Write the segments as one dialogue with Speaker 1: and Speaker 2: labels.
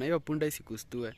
Speaker 1: na hiyo punda isikustue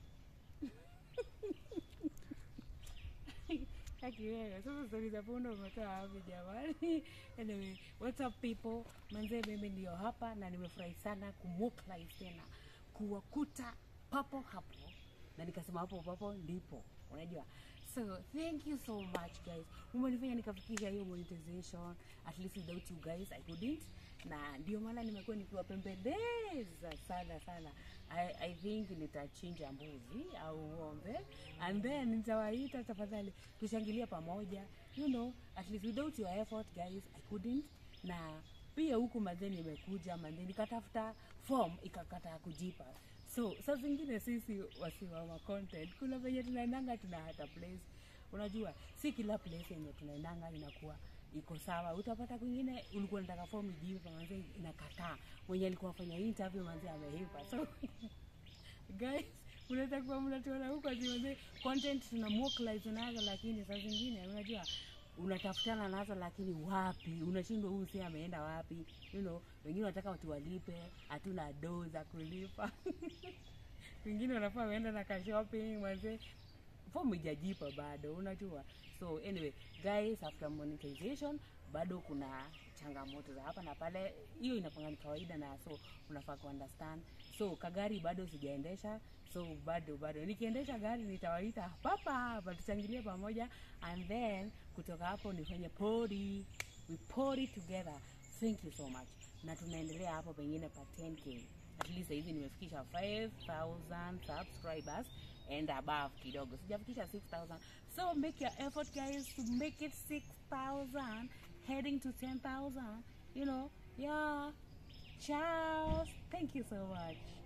Speaker 2: akiwewe sasa stori za punda umetoa wapi jamani anyway what's up people manzee mimi ndio hapa na nimefurahi sana kumwoklive tena kuwakuta papo hapo na nikasema hapo papo ndipo unajua so thank you so much guys umenifanya nikafikisha hiyo monetization at least without you guys i couldn't na ndio maana nimekuwa nikiwapembeleza sana sana I, i think nitachinja mbuzi au ng'ombe and then nitawaita tafadhali tushangilie pamoja you know at least without your effort guys i couldn't na pia huku manze nimekuja manze nikatafuta form ikakataa kujipa so saa zingine sisi wasiwama content kuna venye tunaendanga tuna hata place unajua si kila place yenye tunaendanga inakuwa iko sawa utapata kwingine ulikuwa nataka form ijipa manze inakataa mwenye alikuwa afanya interview manze amehipa so guys unaweza kuwa mnatuona huko ati manze content tuna mobilize nazo lakini saa zingine unajua unatafutana nazo lakini wapi unashindwa huyu si ameenda wapi you know wengine wanataka watu walipe hatuna doo za kulipa wengine wanafaa waenda na ka shopping manze fomu ijajipa bado unajua so anyway guys after monetization bado kuna changamoto za hapa na pale hiyo inapanga ni kawaida na so unafaa kuunderstand so kagari bado sijaendesha so bado bado nikiendesha gari nitawaita papa hapa tuchangilie pamoja and then kutoka hapo nifanye pori we pori together thank you so much na tunaendelea hapo pengine pa 10k at least hivi nimefikisha 5000 subscribers and above kidogo sijafikisha 6000 so make your effort guys to make it 6000 heading to 10000 you know yeah Charles thank you so much